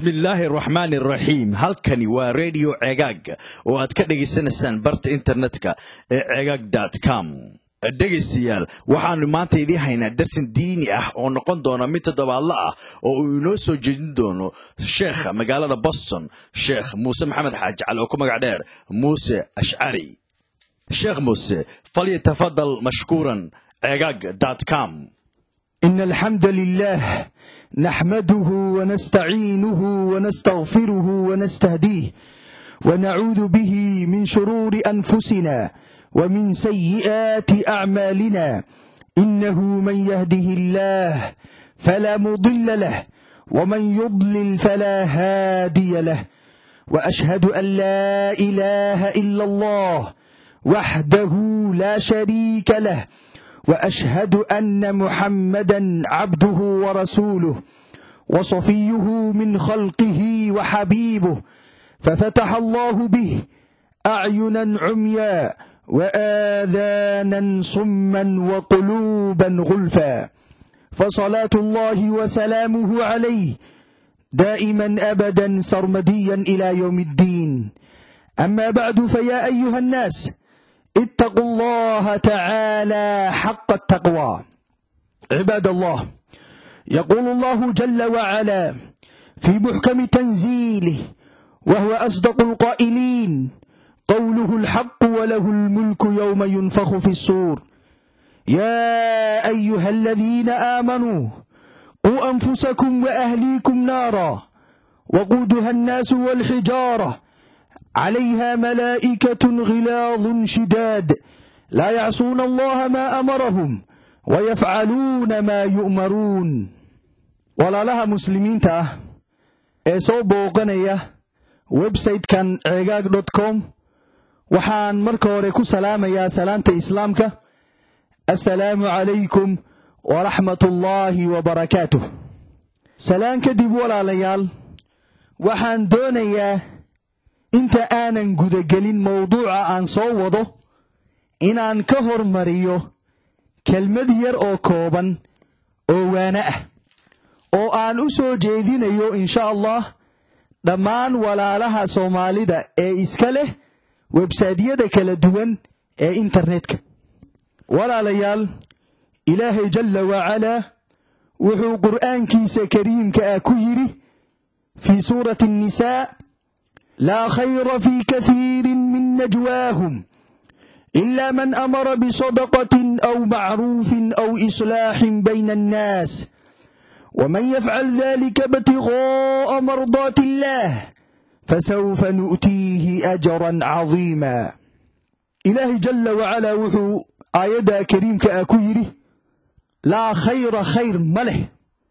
bismillaahi araxmaani araxiim halkani waa redio cegaag oo aad ka dhegaysanaysaan barta internetka ee cegaag com dhegaystayaal waxaanu maanta idiin haynaa darsin diini ah oo noqon doona mid toddobaadla ah oo uu inoo soo jeedin doono sheekha magaalada boston sheekh muuse maxamed xaaji cali oo ku magac dheer muuse ashcari sheekh muuse falyatafadal mashkuuran cegaag com إن الحمد لله نحمده ونستعينه ونستغفره ونستهديه ونعوذ به من شرور أنفسنا ومن سيئات أعمالنا إنه من يهده الله فلا مضل له ومن يضلل فلا هادي له وأشهد أن لا إله إلا الله وحده لا شريك له واشهد ان محمدا عبده ورسوله وصفيه من خلقه وحبيبه ففتح الله به اعينا عميا واذانا صما وقلوبا غلفا فصلاه الله وسلامه عليه دائما ابدا سرمديا الى يوم الدين اما بعد فيا ايها الناس اتقوا الله تعالى حق التقوى عباد الله يقول الله جل وعلا في محكم تنزيله وهو أصدق القائلين قوله الحق وله الملك يوم ينفخ في الصور يا أيها الذين آمنوا قوا أنفسكم وأهليكم نارا وقودها الناس والحجارة عليها ملائكة غلاظ شداد لا يعصون الله ما أمرهم ويفعلون ما يؤمرون walaalaha muslimiinta ah ee soo booqanaya website-kan cegaag dot com waxaan marka hore ku salaamayaa salaanta islaamka assalaamu calaykum waraxmat ullaahi wabarakaatuh salaan kadib walaalayaal waxaan doonayaa inta aanan gudagelin mawduuca aan soo wado inaan ka hormariyo kelmad yar oo kooban oo waana ah oo aan u soo jeedinayo insha allah dhammaan walaalaha soomaalida ee iska leh websaydyada kala duwan ee internetka walaalayaal ilaahay jalla wacalaa wuxuu qur'aankiisa kariimka ah ku yidhi fii suurati annisaa لا خير في كثير من نجواهم إلا من أمر بصدقة أو معروف أو إصلاح بين الناس ومن يفعل ذلك ابتغاء مرضات الله فسوف نؤتيه أجرا عظيما إلهي جل وعلا وحو آيدا كريم كأكيره لا خير خير مله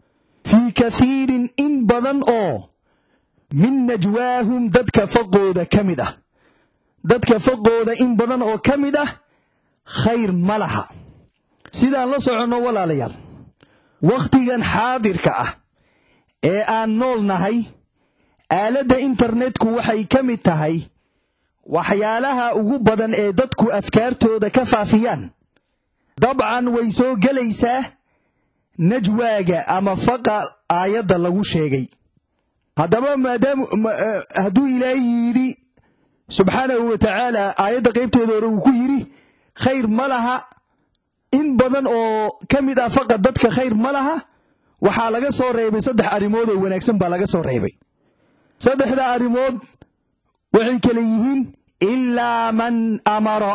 في كثير إن بدن أو min najwaahum dadka faqooda ka mid ah dadka faqooda in badan oo ka mid ah khayr ma laha sidaan la soconno walaalayaal wakhtigan xaadirka ah ee aan nool nahay aaladda internetku waxay ka mid tahay waxyaalaha ugu badan ee dadku afkaartooda ka faafiyaan dabcan way soo gelaysaa najwaaga ama faqa aayadda lagu sheegay haddaba maadaam hadduu ilaahay yidhi subxaanahu wa tacaala aayadda qaybteeda hore uu ku yidhi khayr ma laha in badan oo ka mid ah faqad dadka khayr ma laha waxaa laga soo reebay saddex arrimood oo wanaagsan baa laga soo reebay saddexda arrimood waxay kale yihiin ilaa man amara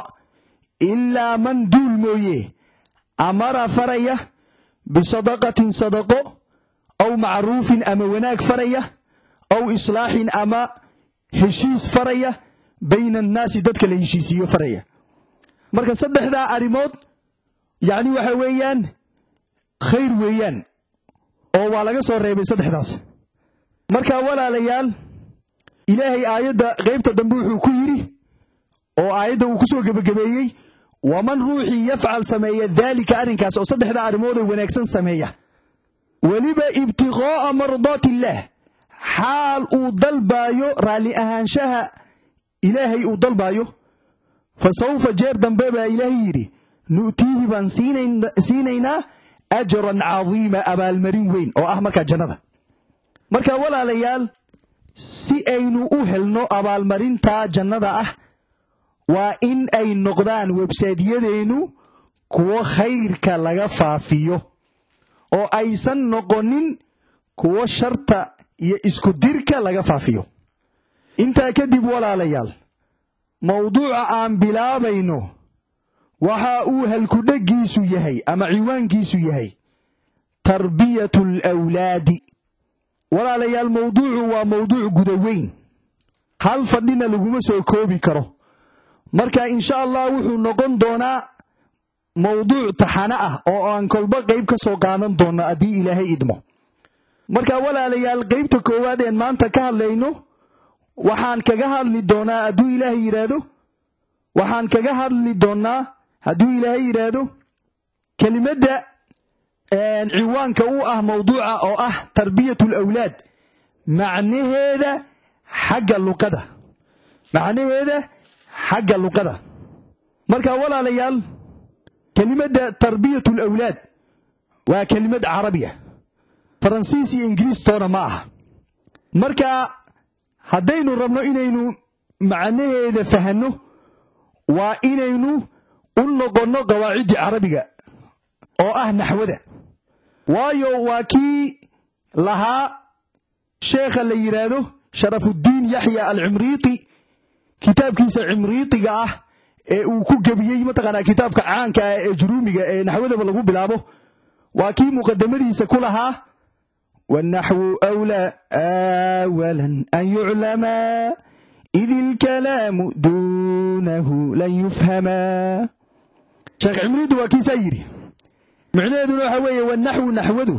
ilaa man duul mooye amara faraya bisadaqatin sadaqo aw macruufin ama wanaag faraya aw islaaxin ama heshiis faraya bayna annaasi dadka la heshiisiiyo faraya marka saddexdaa arrimood yacni waxa weeyaan khayr weeyaan oo waa laga soo reebay saddexdaas marka walaalayaal ilaahay aayadda qaybta dambe wuxuu ku yidhi oo aayadda uu ku soo gebagabeeyey waman ruuxii yafcal sameeya daalika arrinkaas oo saddexdaa arrimood oo wanaagsan sameeya weliba ibtiqaa'a mardaati illaah xaal uu dalbaayo raalli ahaanshaha ilaahay uu dalbaayo fa sawfa jeer dambe baa ilaahay yidhi nu'tiihi baan siinaynaa ajran cadiima abaalmarin weyn oo ah markaa jannada marka walaalayaal si aynu u helno abaalmarinta jannada ah waa in ay noqdaan websaydyadeennu kuwo khayrka laga faafiyo oo aysan noqonin kuwo sharta iyo isku dirka laga faafiyo intaa kadib walaalayaal mawduuca aan bilaabayno waxa uu halkudheggiisu yahay ama ciwaankiisu yahay tarbiyatu alawlaadi walaalayaal mawduucu waa mawduuc gudaweyn hal fadhina laguma soo koobi karo marka insha allah wuxuu noqon doonaa mawduuc taxane ah oo aan kolba qayb ka soo qaadan doonno haddii ilaahay idmo marka walaalayaal qaybta koowaad een maanta ka hadlayno waxaan kaga hadli doonaa hadduu ilaahay yidhaahdo waxaan kaga hadli doonnaa hadduu ilaahay yidhaahdo kelimadda ciwaanka u ah mawduuca oo ah tarbiyatu alawlaad macnaheeda xagga luqada macnaheeda xagga luqada marka walaalayaal kelimadda tarbiyatu alawlaad waa kelimad carabiya faransiis iyo ingiriistoona ma aha marka haddaynu rabno inaynu macnaheeda fahanno waa inaynu u noqonno qawaaciddii carabiga oo ah naxwada waayo waa kii lahaa sheekha la yidhaahdo sharafuddiin yaxya alcimriiti kitaabkiisa cimriitiga ah ee uu ku gebiyey mataqaanaa kitaabka caanka ah ee juruumiga ee naxwadaba lagu bilaabo waa kii muqadamadiisa ku lahaa wanaxwu wlaa awalan an yuclamaa id ilkalaamu duunahu lan yufhamaa sheekh cimriiti waa kiisaa yidhi micnaheeduna waxa weeye wanaxwu naxwadu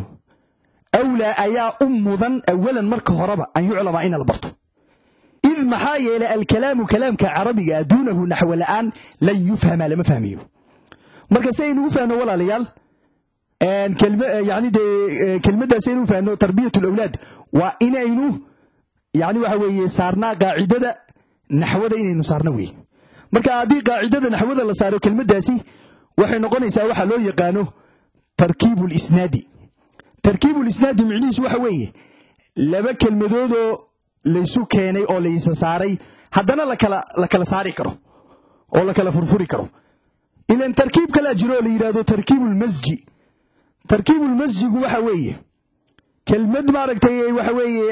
awlaa ayaa u mudan awalan marka horeba an yuclamaa ina la barto id maxaa yeelay alkalaamu kalaamka carabiga duunahu naxwo la'aan lan yufhama lama fahmayo marka si aynu u fahno walaalayaal yani dee kelmaddaas aynu u fahno tarbiyat alawlaad waa inaynu yani waxa weeye saarnaa qaacidada naxwada inaynu saarno wey marka haddii qaacidada naxwada la saaro kelmaddaasi waxay noqonaysaa waxa loo yaqaano tarkiibu lisnaadi tarkiibu lisnaadi micnihiisu waxa weeye laba kelmadoodoo laysu keenay oo laysa saaray haddana la kala saari karo oo la kala furfuri karo ilan tarkiib kalaa jiro oo la yidhahdo tarkiibulmasji tarkiibulmasjigu waxa weeye kelmad maaragtay waxa weeye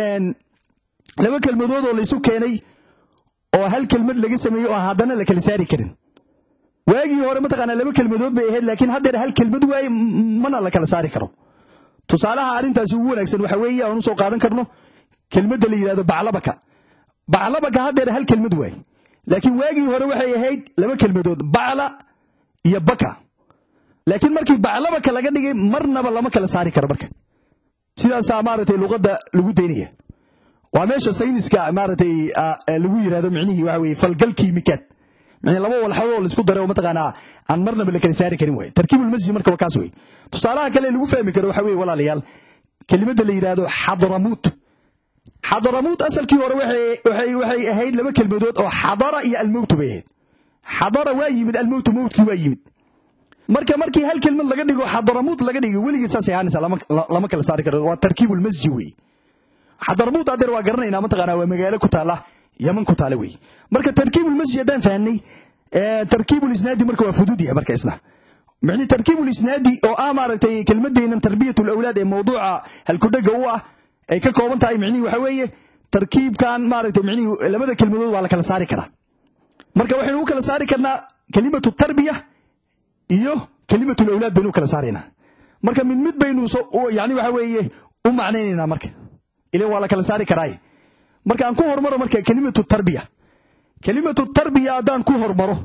laba kelmadood oo laysu keenay oo hal kelmad laga sameeyey oo haddana la kala saari karin waagii hore mataqaanaa laba kelmadood bay ahayd laakiin haddeer hal kelmad waaye mana la kala saari karo tusaalaha arrintaasi ugu wanaagsan waxa weeye aan usoo qaadan karno kelmadda la yidhahdo baclabaka baclabaka haddeer hal kelmad waaye laakiin waagii hore waxay ahayd laba kelmadood bacla iyo baka laakiin markii baclabaka laga dhigay marnaba lama kala saari karo marka sidaasaa maaragtay luqadda lagu daynaya waa meesha sayniska maaragtay lagu yidhahdo micnihii waxa weye falgal kiimikaad micnii laba walxadoo laisku daray oo mataqaanaa aan marnaba la kala saari karin waye tarkiibulmasjid marka waa kaas wey tusaalaha kale lagu fahmi karo waxa weye walaalayaal kelimadda la yidhahdo xadramuut xadaramuut asalkii hore waxay ahayd laba kelmadood oo xadara iyo almowtu bay ahayd xadara waa yimid almowtu mowtkii waa yimid marka markii hal kelmad laga dhigo xadaramuut laga dhigo weligeed saasay ahaanaysaa lama kala saari karo waa tarkiibulmasji wey xadaramuut adeer waa garanaynaa mataqaanaa waa magaalo ku taala yaman ku taala wey marka tarkiibulmasji haddaan fahanay tarkiibulisnaadi marka waa fudud yahay marka isna micni tarkiibulisnaadi oo ah maaragtay kelmadeennan tarbiyat alawlaad ee mawduuca halkudhega u ah ay ka kooban tahay micnihii waxa weeye tarkiibkan maaragtay micnihii labada kelmadood waa la kala saari karaa marka waxaynu u kala saari karnaa kelimatu tarbiya iyo kelimatu lawlaad baynu u kala saaraynaa marka mid mid baynu yani waxa weeye u macnaynaynaa marka ilan waa la kala saari karaaye marka aan ku hormaro marka kelimatu tarbiya kelimatu tarbiya haddaan ku hormaro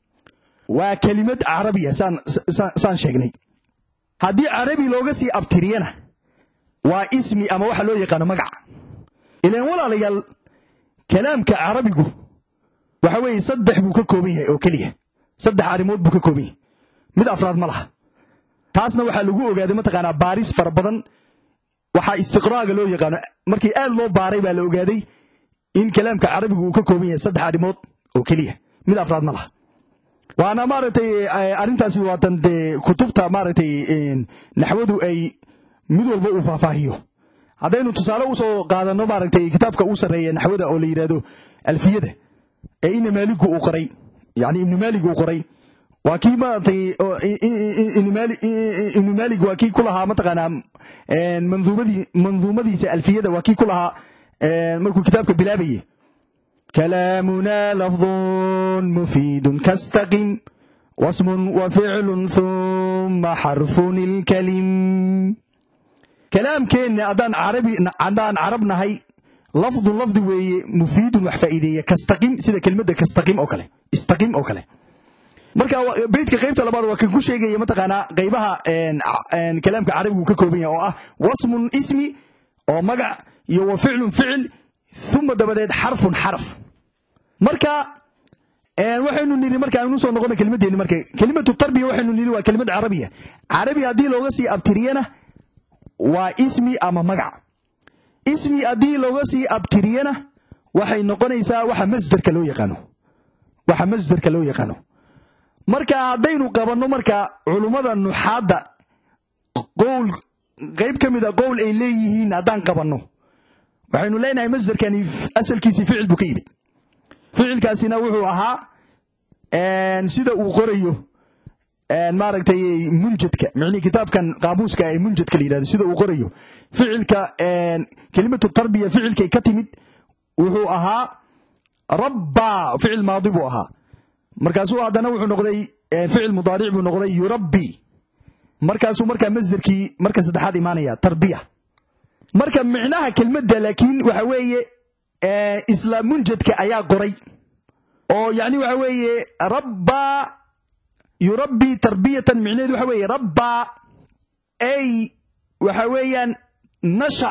waa kelimad carabiya saan sheegnay haddii carabi looga sii abtiriyana waa ismi ama waxa loo yaqaano magaca ilaan walaalayaal kalaamka carabigu waxa weeye saddex buu ka kooban yahay oo keliya saddex arrimood buu ka kooban yahay mid afraad ma laha taasna waxaa lagu ogaaday mataqaanaa baaris fara badan waxaa istiqraaga loo yaqaano markii aad loo baaray baa la ogaaday in kalaamka carabigu uu ka kooban yahay saddex arrimood oo keliya mid afraad ma laha waana maaragtay arrintaasi waatan dee kutubta maaragtay naxwadu ay mid walba uu faahfaahiyo haddaynu tusaale usoo qaadano maaragtay kitaabka uu sarreeya naxwada oo la yidhahdo alfiyada ee ina maaligu uu qoray yani ibnu maalig uu qoray waa kii maaragtay ibnu maalig waa kii ku lahaa mataqaanaa manduumadii manduumadiisa alfiyada waa kii ku lahaa markuu kitaabka bilaabaye كلامنا لفظ مفيد كاستقم واسم وفعل ثم حرف الكلم كلام كين أدان عربي أدان عربنا هاي لفظ لفظ وي مفيد وحفائدية كاستقم سيدا كلمة كاستقم أو كله استقم أو كله marka beydka qaybta labaad waa kan ku sheegaya mataqaanaa qaybaha kalaamka carabigu ka kooban yahay oo ah wasmun ismi oo magac iyo wa ficlun ficil uma dabadeed xarfun xaraf marka waxaynu niri marka aynu soo noqona kelimadeenni marka kelimatu tarbiya waxaynu niri waa kelimad carabiya carabi haddii looga sii abtiriyana waa ismi ama magac ismi haddii looga sii abtiriyana waxay noqonaysaa waxa masderka loo yaqaano waxa masderka loo yaqaano marka haddaynu qabanno marka culummada nuxaadda qowl qayb ka mid a qowl ay leeyihiin haddaan qabanno waxaynu leenahay masderkani asalkiisii ficil buu ka yimid ficilkaasina wuxuu ahaa sida uu qorayo maaragtay munjadka micnihii kitaabkan qaamuuska ee munjadka la yidhahdo sida uu qorayo ficilka kelimatu tarbiya ficilkay ka timid wuxuu ahaa rabbaa ficil maadi buu ahaa markaasuu haddana wuxuu noqday ficil mudaaric buu noqday yurabbi markaasuu markaa masderkii marka saddexaad imaanaya tarbiya marka micnaha kelmadda laakiin waxa weeye isla munjadka ayaa qoray oo yani waxa weeye rabbaa yurabbi tarbiyatan micnaheedu waxa weeye rabbaa ay waxa weeyaan nasha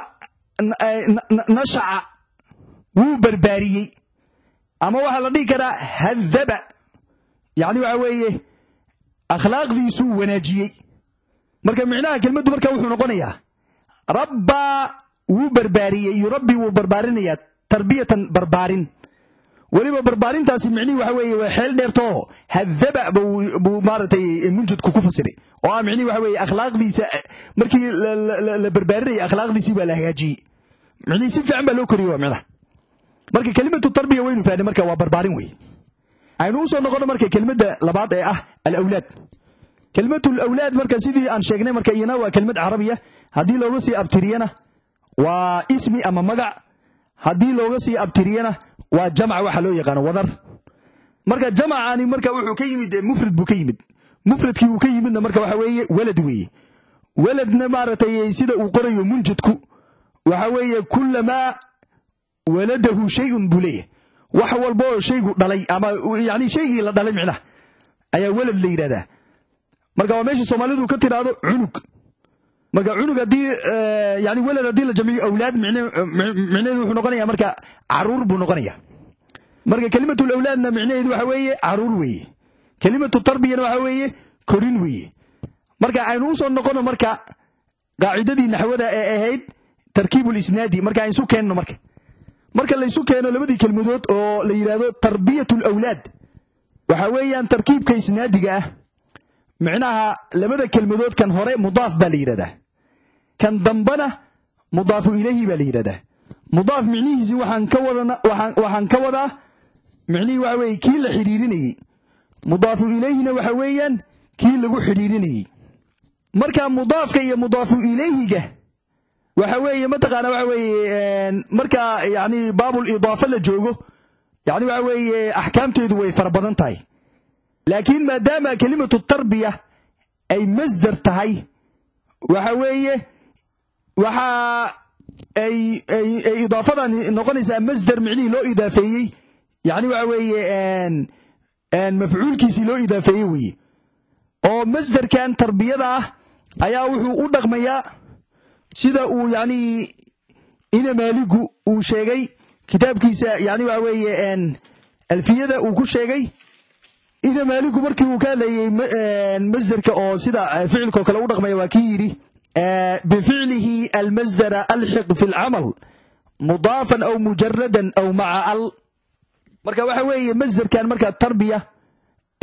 nashaca wuu barbaariyey ama waxaa la dhihi karaa hadaba yani waxa weeye akhlaaqdiisuu wanaajiyey marka micnaha kelmaddu marka wuxuu noqonayaa rabbaa wuu barbaariyey yurabbi wuu barbaarinayaa tarbiyatan barbaarin weliba barbaarintaasi micnihii waxa weeye waa xeel dheertoo hadaba buu maaragtay munjadku ku fasiray oo ah micnihii waxa weeye akhlaaqdiisa markii la barbaarinayay akhlaaqdiisii baa la hagaajiyey micnihii si fiican baa loo koriyey waa micnaha marka kelimatu tarbiya waynu fahnay marka waa barbaarin wey aynu usoo noqono marka kelimadda labaad ee ah alawlaad kelimatu alawlaad marka sidii aan sheegnay marka iyana waa kelimad carabiya haddii looga sii abtiriyana waa ismi ama magac haddii looga sii abtiriyana waa jamc waxa loo yaqaano wadar marka jamcani marka wuxuu ka yimid mufrad buu ka yimid mufradkii uu ka yimidna marka waxa weeye walad weeye waladna maaragtay sida uu qorayo munjadku waxa weeye kulamaa waladahu shayun buu leeyahay wax walba oo shaygu dhalay ama yani shaygii la dhalay micnaha ayaa walad la yidhahdaa marka waa meesha soomaalidu ka tiraahdo cunug marka cunug haddii yani welad haddii la jamciyo awlaad micnaheedu wuxuu noqonaya marka caruur buu noqonaya marka kelimatu lawlaadna micnaheedu waxa weeye caruur weeye kelimatu tarbiyana waxa weeye korin weeye marka aynu usoo noqono marka qaacidadii naxwada ee ahayd tarkiibu lisnaadi marka aynu isu keenno marka marka la isu keeno labadii kelmadood oo la yidhahdo tarbiyatu lawlaad waxa weeyaan tarkiibka isnaadiga ah micnaha labada kelmadood kan hore mudaaf baa la yidhahdaa kan dambana mudaafu ilayhi baa la yidhahdaa mudaaf micnihiisi waxaan ka wadana waxaan ka wadaa micnihii waxa weeye kii la xidhiirinayey mudaafu ilayhina waxa weeyaan kii lagu xidhiirinayey marka mudaafka iyo mudaafu ilayhiga waxa weeye mataqaana waxa weeye marka yani baabul idaafa la joogo yani waxa weeye axkaamteedu way fara badan tahay laakiin maadaama kelimatu tarbiya ay masdar tahay waxa weeye waxa ay idaafadan noqonaysaa masdar micnihii loo idaafeeyey yani waxa weeye mafcuulkiisii loo idaafeeyey weeye oo masdarkan tarbiyada ah ayaa wuxuu u dhaqmayaa sida uu yani ina maaligu uu sheegay kitaabkiisa yani waxa weeye alfiyada uu ku sheegay ina maaligu markii uu ka hadlayey masderka oo sida ficilkao kale u dhaqmaya waa kii yidhi bificlihi almasdara alxiq fi lcamal mudaafan aw mujaradan aw maca al marka waxa weeye masderkan marka tarbiya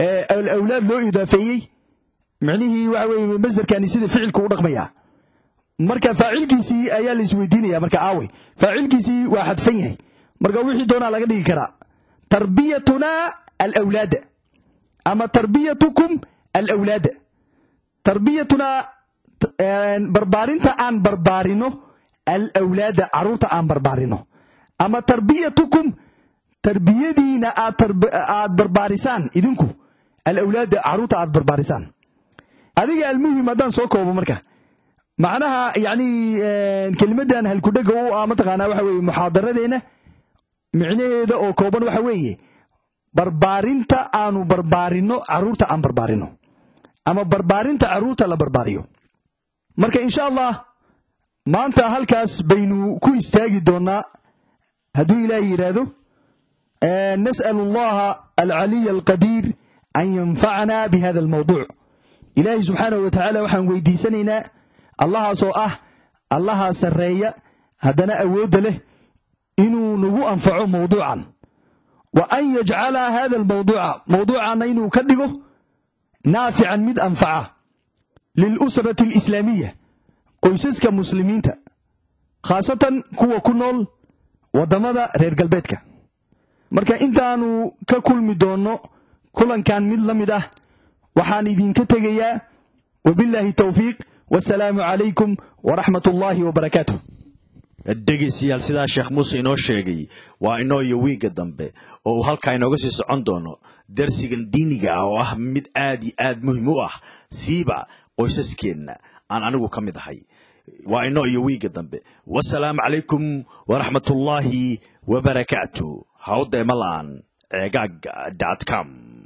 awlaad loo idaafeeyey micnihii waxa weye masderkani sida ficilku u dhaqmaya marka faacilkiisii ayaa la isweydiinaya marka aawe faacilkiisii waa xadfan yahay marka wixii doonaa laga dhigi karaa tarbiyatunaa alawlaada ama tarbiyatukum alawlaada tarbiyatunaa barbaarinta aan barbaarino alawlaada caruurta aan barbaarino ama tarbiyatukum tarbiyadiina aad barbaarisaan idinku alawlaada caruurta aad barbaarisaan adiga almuhim haddaan soo koobo marka macnaha yani kelimadan halkudhega u ah mataqaanaa waxa weye muxaadaradeena micnaheeda oo kooban waxa weeye barbaarinta aanu barbaarino caruurta aan barbaarino ama barbaarinta caruurta la barbaariyo marka insha allah maanta halkaas baynu ku istaagi doonaa hadduu ilaahay yidhaahdo nas'al allaha alcaliy alqadiir an yanfacana bihada almawduuc ilaahay subxaanahu wa tacaala waxaan weydiisanaynaa allahaasoo ah allaha sarreeya haddana awoodda leh inuu nagu anfaco mawduucan wa an yajcala hada almawduuca mawduucanna inuu ka dhigo naafican mid anfaca lilusrati alislaamiya qoysaska muslimiinta khaasatan kuwa ku nool waddamada reer galbeedka marka intaanu ka kulmi doonno kulankan mid la mid ah waxaan idinka tegayaa wabillaahi towfiiq wasalaamu calaykum waraxmat ullaahi wabarakaatuh dhegaystayaal sidaa sheekh muuse inoo sheegay waa inoo iyo wiigga dambe oo uu halkaa inooga sii socon doono darsigan diiniga ah oo ah mid aad iyo aad muhim u ah siiba qoysaskeenna aan anigu ka mid ahay waa inoo iyo wiigga dambe wasalaamu calaykum waraxmatullaahi wabarakaatu hawdeema la'an ceegaag com